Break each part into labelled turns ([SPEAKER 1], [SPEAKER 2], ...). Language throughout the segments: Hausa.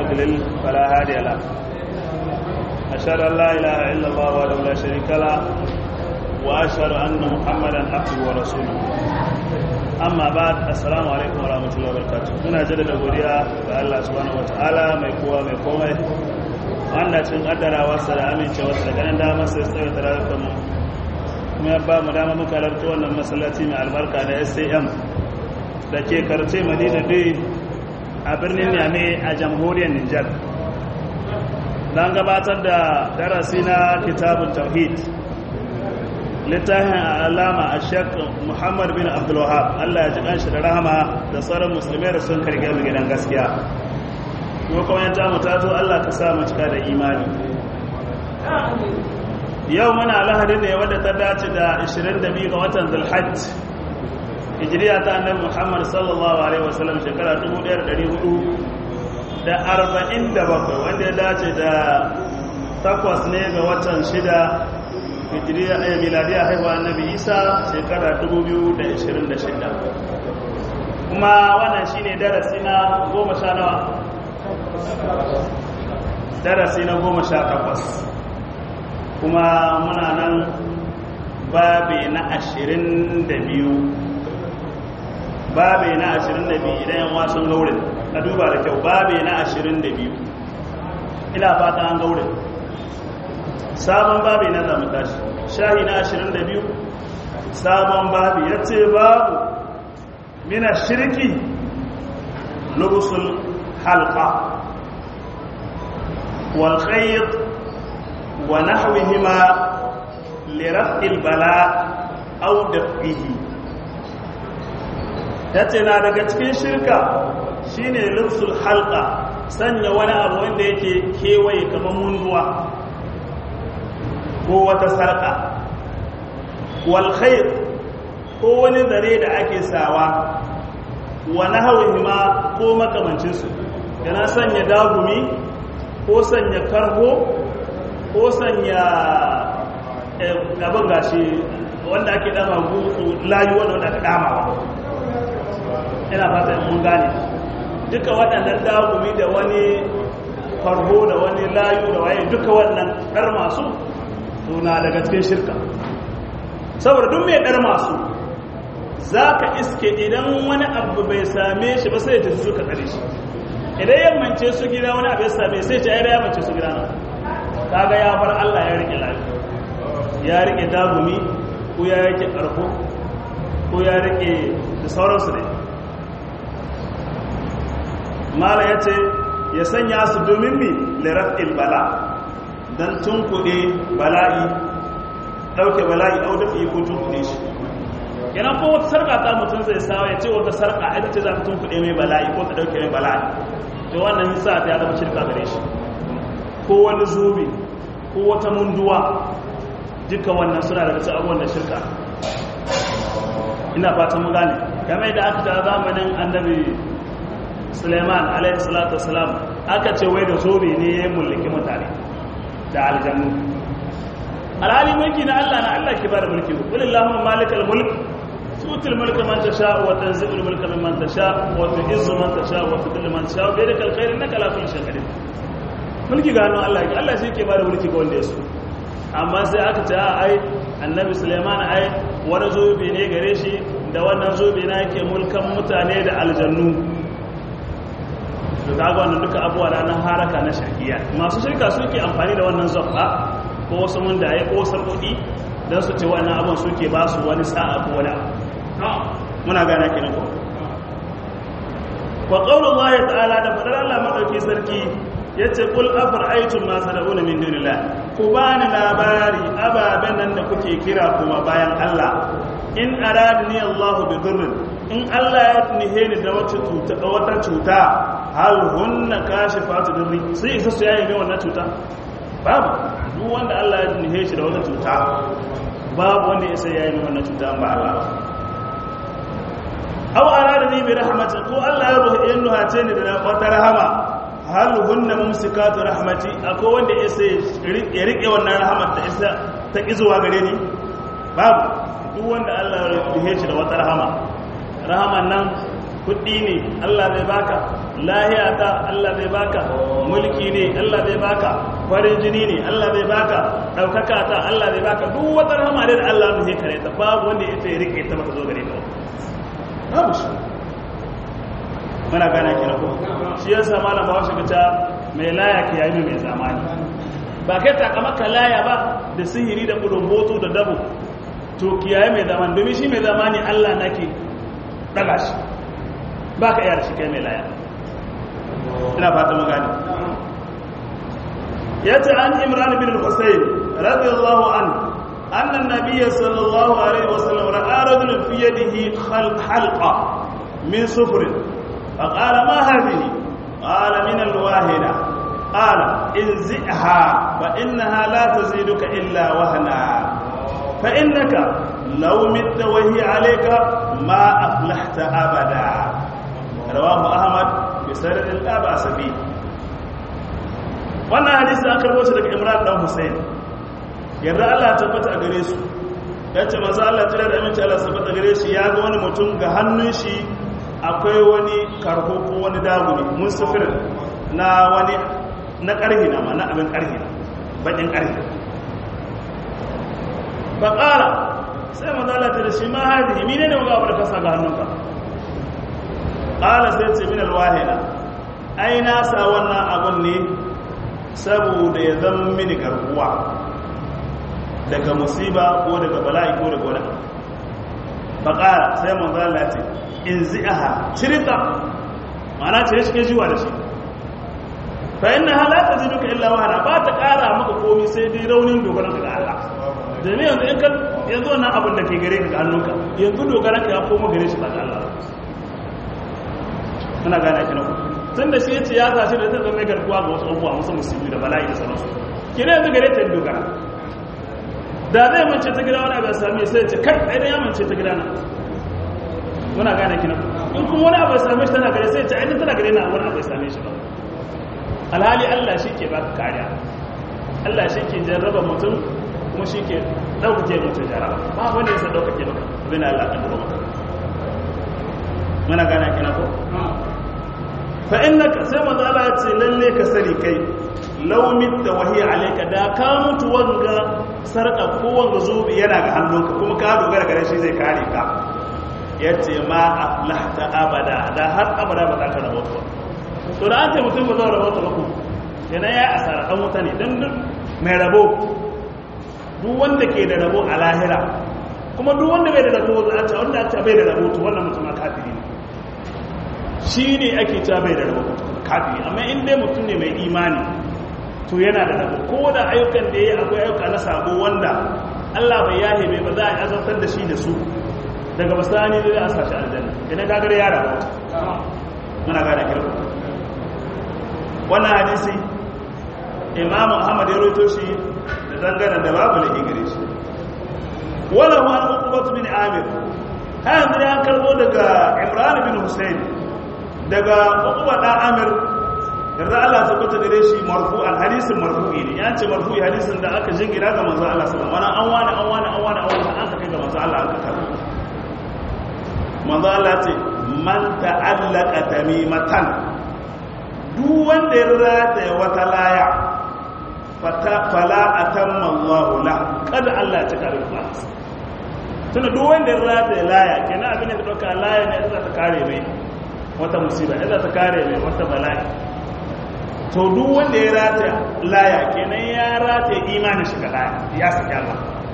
[SPEAKER 1] يضلل فلا هادي له أشهد أن لا إله إلا الله وحده لا شريك له وأشهد أن محمدا عبده ورسوله amma ba assalamu alaikum warahmatullahi wabarakatuh muna jaddada godiya ga Allah subhanahu wataala mai kowa mai komai wanda cin kaddarawarsa da amincewarsa da ganin damar sai tsaye da rayuwar mu kuma ya ba mu dama muka halarta wannan masallaci mai albarka da SAM da ke karce Madina dai a birnin Niamey a jamhuriyar Nijar don gabatar da darasi na kitabun tauhid littafin alama a shek muhammad bin abdullahab allah ya ji kanshi da rahama da sauran musulmai da sun karge mu gidan gaskiya kuma kuma yanta mu tato allah ka sa mu cika da imani yau muna lahadi ne wadda ta dace da 22 ga watan zulhajj hijiriya ta annabi muhammad sallallahu alaihi wasallam shekara 1400 da 47 wanda ya dace da takwas ne ga watan shida hijiriya ɗaya miladiya haihuwa annabi isa shekara 2026 kuma wannan shine darasi na goma sha nawa darasi na goma sha takwas kuma muna nan babe na ashirin da biyu babe na ashirin da biyu idan yan wasan gaurin ka duba da kyau babe na ashirin da biyu ina fata an gaurin sabon babi na zamu tashi shahi na 22 sabon babi ya ce babu mina shirki lubusul halqa wal khayt wa nahwihima li raf'il bala aw daf'ihi yace na daga cikin shirka shine lubusul halqa sanya wani abu wanda yake kewaye kamar munduwa ko wata sarƙa walkhair ko wani zare da ake sawa wani hawan ma ko makamancinsu yana sanya dagumi ko sanya karho ko sanya abin gashi wanda ake dama gutsu layu wanda wanda aka damawa ina fata mun gane duka waɗannan dagumi da wani farho da wani layu da waye duka wannan ɗar masu suna daga cikin shirka saboda duk mai ɗar masu za ka iske idan wani abu bai same shi ba sai ta suka tsare shi idan yammance su gida wani abu ya same sai ce ya yammance su gida na kaga ya bar Allah ya rike lafiya ya rike dagumi ko ya rike ƙarfo ko ya rike da sauransu ne mala ya ce ya sanya su domin mi liraf'il bala don tunkuɗe bala'i ɗauke bala'i au dafi ko tunkuɗe shi yana ko wata sarƙa ta mutum zai sawa ya ce wata sarƙa ita ce za ta tunkuɗe mai bala'i ko ta ɗauke mai bala'i to wannan nisa ta ya zama shirka gare shi ko wani zubi ko wata munduwa duka wannan suna daga cikin abubuwan da shirka ina fatan mu gane game da aka ta zamanin annabi suleiman alaihi salatu wasalam aka ce wai da zobe ne ya mulki mutane da aljannu alhali mulki na Allah na Allah ke bada mulki qul allahumma malikal mulk tutil mulka man tasha wa tanzilul mulka mimman tasha wa tu'izzu man tasha wa tudhillu man tasha bi yadikal khair innaka ala kulli shay'in qadir mulki ga hannun Allah Allah shi ke bada mulki ga wanda ya so amma sai aka ce ai annabi Sulaiman ai wani zobe ne gare shi da wannan zobe na yake mulkan mutane da aljannu to kaga wannan duka abuwa da nan haraka na shirkiya masu shirka suke amfani da wannan zabba ko wasu mun da ya ko sarkodi dan su ce wannan abun suke ba su wani sa'a ko wani muna gana kenan ko wa qaulullahi ta'ala da fadar Allah madauki sarki yace kul afara'aytum ma tad'una min dunillah ku bani labari ababen nan da kuke kira kuma bayan Allah in aradni Allah bi dhurrin in Allah ya nihe ni da wata cuta wata cuta hal hunna kashifatu dirri sai isa su yayi mai wannan cuta babu duk wanda Allah ya nihe shi da wata cuta babu wanda ya sai yayi mai wannan cuta ba Allah aw arada ni bi rahmatin ko Allah ya ruhi in nuhace ni da wata rahama hal hunna mumsikatu rahmati akwai wanda ya sai ya rike wannan rahamar ta isa ta kizuwa gare ni babu duk wanda Allah ya ruhi shi da wata rahama rahaman nan ko kuɗi ne Allah zai baka lahiya ta Allah zai baka mulki ne Allah zai baka farin jini ne Allah zai baka ɗaukaka ta Allah zai baka duk wata rahama da Allah zai kare ta babu wanda ya ce rike ta baka zo gare ka babu shi muna gana kira ko shi yasa malam ba shi ta mai laya ke yayi mai zamani ba kai takamaka laya ba da sihiri da kulumboto da dabo to kiyaye mai zamani domin shi mai zamani Allah nake daga shi ba ka iya da shi kai mai laya ina fata magani ya ce an imran bin al-husayn radiyallahu an anna an-nabiy sallallahu alaihi wasallam ra'a rajulan fi yadihi halqa min sufr فقال ما هذه قال من الواهنة قال انزئها فإنها لا تزيدك إلا وهنا فإنك لو مت وهي عليك ما أفلحت أبدا رواه أحمد بسند لا بأس به wannan hadisi an karbo shi daga Imran dan Hussein yarda Allah tabbata a gare su yace manzo Allah tare da aminci Allah tabbata gare shi ya ga wani mutum ga hannun shi akwai wani karho ko wani daguni musafir na wani na karhi na ma na abin karhi na bakin karhi ba ƙara sai mazala ta da shi ma hadihi mine ne waga abu da kasa ga hannunka ƙala sai ce min alwahina ai na sa wannan abun ne saboda ya zama mini garkuwa daga musiba ko daga bala'i ko daga wani ba ƙara sai mazala ce in zi'aha cirita ma'ana ce shi ke jiwa da shi fa inna halata ziduka illa wahana ba ta ƙara maka komi sai dai raunin dogaran ga Allah domin yanzu in ka yanzu wannan abin da ke gare ka ga hannunka yanzu dogaran ka ya koma gare shi ba ga Allah muna gane ki na ku tun da shi yace ya tashi da ta zama garkuwa ga wasu abubuwa musu musulmi da bala'i da sauransu kire yanzu gare ta dogara da zai mance ta gida wani abin sami sai ce kai ɗaya ya mance ta gida na muna gane ki na ku in kuma wani abu ya same shi tana gare sai ce ainihin tana gare na wani abu ya same shi ba alhali Allah shi ke baka kariya Allah shi ke jarraba mutum kuma shi ke ɗaukake mutum jarraba ba wanda yasa ɗaukake maka bin Allah kan duro maka muna gana kina ko fa innaka sai manzo Allah ya ce lalle ka sani kai law mitta wa hiya alayka da ka mutu wanga sarka ko wanga zubi yana ga hannunka kuma ka dogara gare shi zai kare ka yace ma aflahta abada da har abada ba za ka rabota ba to da an ce mutum ba zai rabota ba ku yana ya asara dan wuta ne dan mai rabo duk wanda ke da rabo a lahira kuma duk wanda bai da rabo za a ce wanda a ce bai da rabo to wannan mutum kafiri ne shi ne ake cewa bai da rabo kafiri amma in dai mutum ne mai imani to yana da rabo ko da ayyukan da ya akwai ayyuka na sabo wanda Allah bai yahe bai ba za a azantar da shi da su daga basani da za a sashi aljanna idan ka gare ya rabo muna gane kirku wannan hadisi imamu ahmad ya roto shi da dangane da babu da gare shi wala wa uqbat bin amir ha yanzu ya karbo daga imran bin husayn daga uqba da amir yarda Allah ta kwata gare shi marfu'an hadisin marfu'i ne ya ce marfu'i hadisin da aka jingira ga manzo Allah sallallahu alaihi wasallam wani an wani an wani an wani an kai ga manzo Allah aka karbo manzo Allah ce man ta'allaqa tamimatan duk wanda ya rata wata laya fala atamma Allahu la kada Allah ya cika da tunda duk wanda ya rata laya kenan abin da dauka laya ne za ta kare mai wata musiba za ta kare mai wata bala'i to duk wanda ya rata laya kenan ya rata imanin shi ga laya ya saki Allah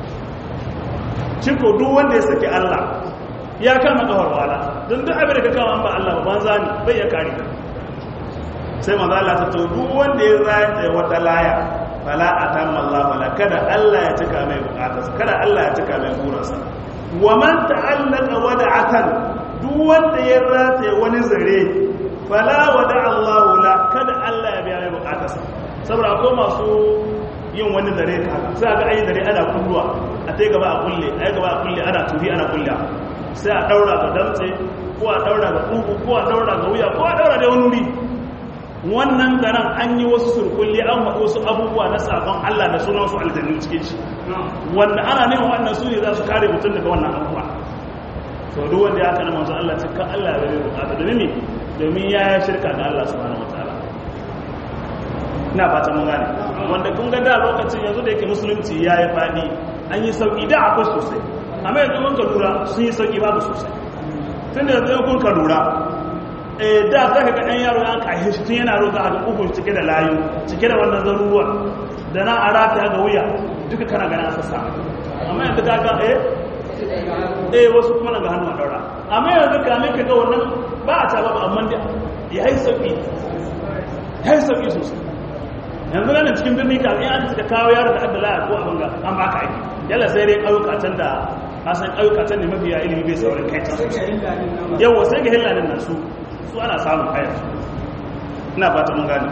[SPEAKER 1] ciko duk wanda ya saki Allah ya kama kawar wala don duk abin da ka kama an ba Allah ba banza ne bai ya kare ka sai manzo Allah ta to duk wanda ya rata wata laya fala atamma Allah wala kada Allah ya cika mai bukatarsa kada Allah ya cika mai burinsa wa man ta'allaka wada'atan duk wanda ya rata wani zare fala wada Allah la kada Allah ya biya mai bukatarsa saboda akwai masu yin wani zare haka sai ga ayi zare ana kulluwa a tai gaba a kulle ayi gaba a kulle ana turi ana kulle sai a daura ga damtse ko a daura ga kugu ko a daura ga wuya ko a daura da wani wuri wannan garan an yi wasu surkulli an haɗu wasu abubuwa na sabon Allah da sunan su aljannu cikin shi wanda ana neman wannan su ne za su kare mutum daga wannan abubuwa to duk wanda ya kana manzo Allah ce kan Allah bai bukata domin me domin ya yi shirka ga Allah subhanahu wataala ina fata mun gane wanda kun ga da lokacin yanzu da yake musulunci ya yi fadi an yi sauki da akwai sosai amma yanzu kun ka lura sun yi sauki babu sosai tun da yanzu kun ka lura eh da za ka ga ɗan yaro ya kashe shi tun yana roƙa a ga ƙugun cike da layu cike da wannan zaruruwan da na a rata ga wuya duka kana gana sassa amma yanzu ka ga eh eh wasu kuma na ga hannu a daura amma yanzu kamin ka ga wannan ba a ta ba amma da ya yi sauki ya yi sauki sosai yanzu nan cikin birni ka in aka suka kawo yaro da adda laya ko abin ga an baka aiki yalla sai dai ƙauyuka can da kasan ƙauyuka can ne mafiya ilimi bai saurin kai can yawa sai ga hillanin nan su su ana samun kayan su ina fata mun gane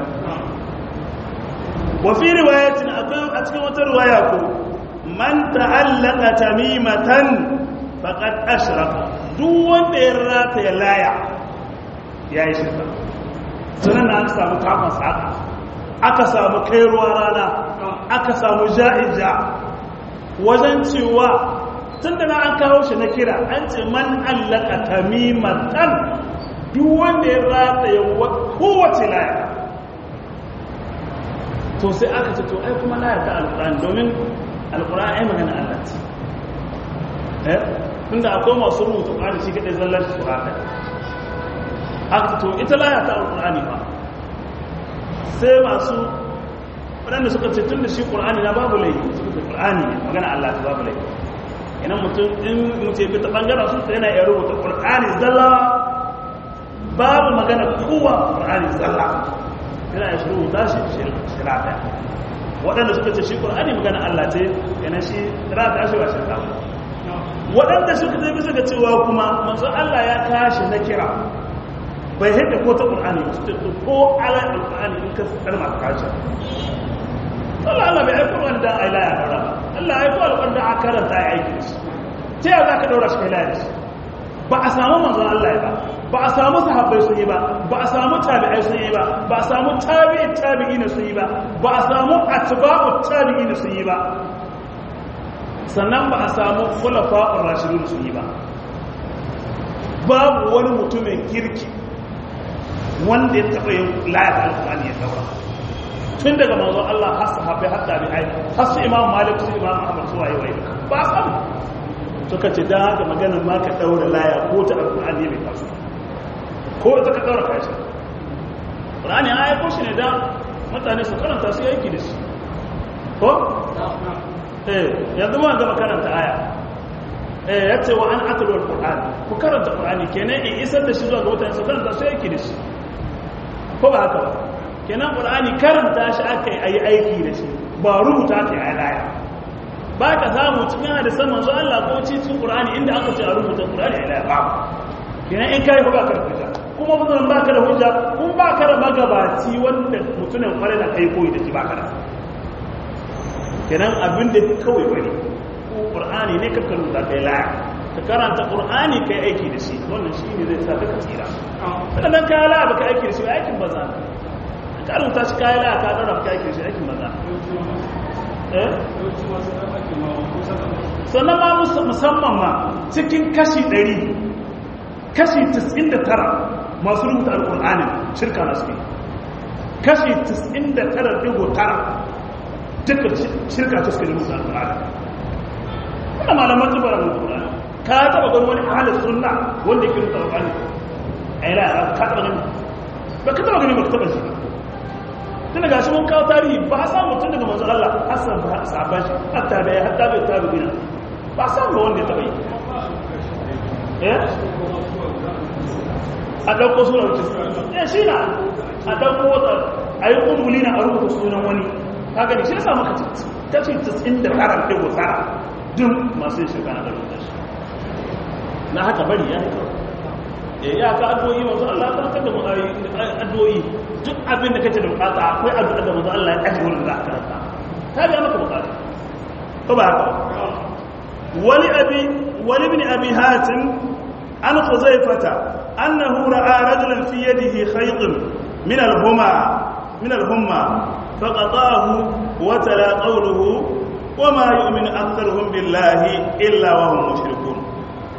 [SPEAKER 1] wa fi riwayatin akwai a cikin wata riwaya ko man ta'allaka tamimatan faqad ashraka duk wanda ya rata ya laya yayi shirka sanan aka samu kafin saka aka samu kai ruwa rana aka samu ja'ija wajen cewa tun da na an kawo shi na kira an ce man allaka tamimatan duk wanda ya rata ya kowace laya to sai aka ce to ai kuma laya ta alkur'ani domin alkur'ani ai magana Allah ce eh tunda akwai masu rubuta ƙwari shi kaɗai zallar shi sura ɗaya aka ce to ita laya ta alkur'ani ba sai masu waɗanda suka ce tun da shi ƙur'ani na babu laifi suka ce ƙur'ani ne magana Allah ta babu laifi idan mutum in mutum bi ta ɓangaren su yana iya rubuta ƙur'ani zalla babu magana kowa ƙur'ani zalla yana ya shiru ta shi shira ɗaya waɗanda suka ce shi ƙur'ani magana Allah ce yana shi shira ta shi ba shirka waɗanda suka ce bisa ga cewa kuma manzo Allah ya kashi na kira bai hidda ko ta ƙur'ani ba su ce ko ala ƙur'ani in ka kalma ka kashi Allah Allah bai aiko wanda a ilaya daura ba Allah aiko alƙwanda a karanta ya aiki shi ta yau za ka daura shi kai laya shi ba a samu manzon Allah ya ba ba a samu sahabbai sun yi ba ba a samu tabi'ai sun yi ba ba a samu tabi'i tabi'i ne sun yi ba ba a samu atba'u tabi'i ne sun yi ba sannan ba a samu khulafa'ur rashidun sun yi ba babu wani mutumin kirki wanda ya taɓa yin layar alƙur'ani ya daura tun daga manzon Allah har sahabbai har tabi'ai har su imam malik su imam ahmad su waye waye ba samu suka ce da haka maganar ma ka daura laya ko ta alƙur'ani mai taso ko ita ka daura kashi ƙur'ani an aiko shi ne da mutane su karanta su yanki da shi ko? eh yanzu ma gama karanta aya eh ya ce wa an atalwar ƙur'ani ku karanta ƙur'ani kenan in isar da shi zuwa ga mutane su karanta su yanki da shi ko ba haka ba kenan ƙur'ani karanta shi aka yi aiki da shi ba rubuta ta yi laya ba ka samu cikin hadisan manzo Allah ko cikin ƙur'ani inda aka ce a rubuta ƙur'ani a laya ba kenan in kai ko ba ka rubuta kuma mutum ba ka da hujja kun ba ka da magabaci wanda mutumin kwarai da kai koyi da shi ba ka da kenan abin da kawai bane ko qur'ani ne kakka rubuta kai laya ka karanta qur'ani kai aiki da shi wannan shi ne zai sa ka tsira kada dan kai laya baka aiki da shi aikin banza ka rubuta shi kai laya ka dora baka aiki da shi aikin banza eh sannan ma musamman ma cikin kashi 100 kashi 99 masu rubuta alƙul'anin shirka na suke kashi 99.9 duka shirka ta suke rubuta alƙul'anin wanda malaman zubar alƙul'anin ka taɓa gani wani halin sunna wanda yake rubuta alƙul'anin a yi la'ara ka taɓa gani ba ka taɓa gani ba ka taɓa shi tun daga shi mun kawo tarihi ba a samu tun daga manzan Allah hassan ba a sabon shi hatta da ya hatta bai tabi gina ba a samu ba wanda ya taɓa yi a ɗauko sunan mutum ya shi na a ɗauko wata a yi ƙunguli na a rubuta sunan wani haka ne shi yasa maka kashi 99 ɗigo tsara duk masu yin shirka na da rubuta shi na haka bari ya yi ya ka addu'o'i masu Allah ta kada mu addu'o'i duk abin da kake da bukata akwai addu'a da manzo Allah ya aje wurin da aka karanta ta biya maka bukata ko ba haka wali abi wali ibn abi hatim an khuzaifata أنه رأى رجلا في يده خيط من الهمى من الهمى فقطعه وتلا قوله وما يؤمن أكثرهم بالله إلا وهم مشركون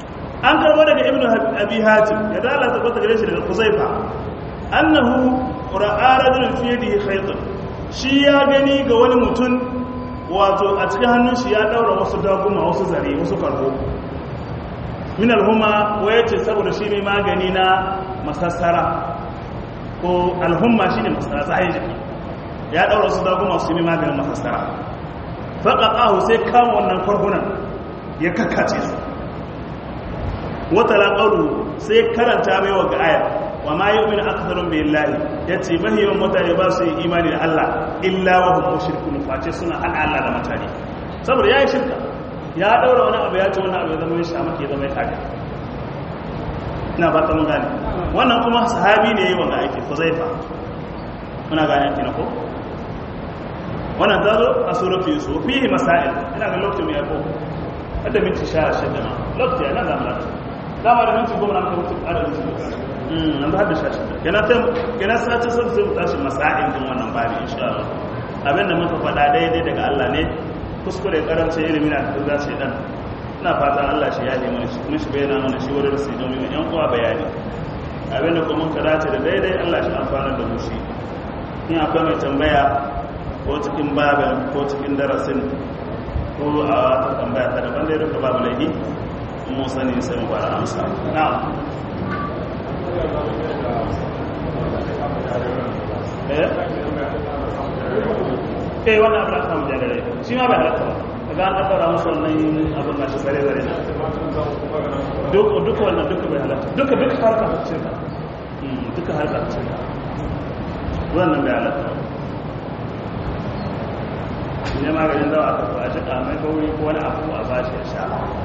[SPEAKER 1] an karbo daga ibnu abi hatim ya dala ta kwata gare shi daga kuzaifa annahu ra'a rajulun fi yadihi khaytun shi ya gani ga wani mutum wato a cikin hannun shi ya daura wasu daguma wasu zare wasu karbo min alhuma waya ce saboda shi ne magani na masassara ko alhumma shi ne masassara tsayin jiki ya daura wasu daguma su ne maganin masassara faƙaƙahu sai kama wannan farhunan ya kakkace su wata laƙaru sai karanta mai wa ga ayar wa ma yi umini akasarun bai lahi ya ce mahiyawan mutane ba su yi imani da Allah illa wa hukun shirkun face suna haɗa Allah da mutane saboda ya yi shirka ya ɗaura wani abu ya ce wani abu ya zama ya sha maka ya zama ya taga ina ba ta mun gane wannan kuma sahabi ne yi wanga aiki huzaifa muna gane aiki na ko wannan ta zo a suratu yusuf fihi masail ina ga lokacin ya ko hadda minti sha shida ma lokaci ya nan zamana dama da minti goma na muka mutu a da minti mm an ba hadda sha shida kenan sai kenan sai ta sai mu tashi masail din wannan babi insha Allah abin da muka faɗa daidai daga Allah ne kuskure karamci ilimi na da sai dan ina fatan Allah shi ya yi mana shi kuma shi bayyana mana shi wurin sai don mu yan uwa bayani abin da kuma muka dace da daidai Allah shi amfana da mu shi in akwai mai tambaya ko cikin babin ko cikin darasin ko a wata tambaya ta daban dai duka babu laifi mu sani sai mu fara amsa na'am eh eh wannan abin da samu jadare shi ma bai halatta ba kaga an kaddara musu wannan abin da shi sare sare duk duka wannan duka bai halatta duka duka harka ta cinka duka harka ta cinka wannan bai halatta ne maganin dawa aka ba shi kamai kauri ko wani abu a ba shi ya sha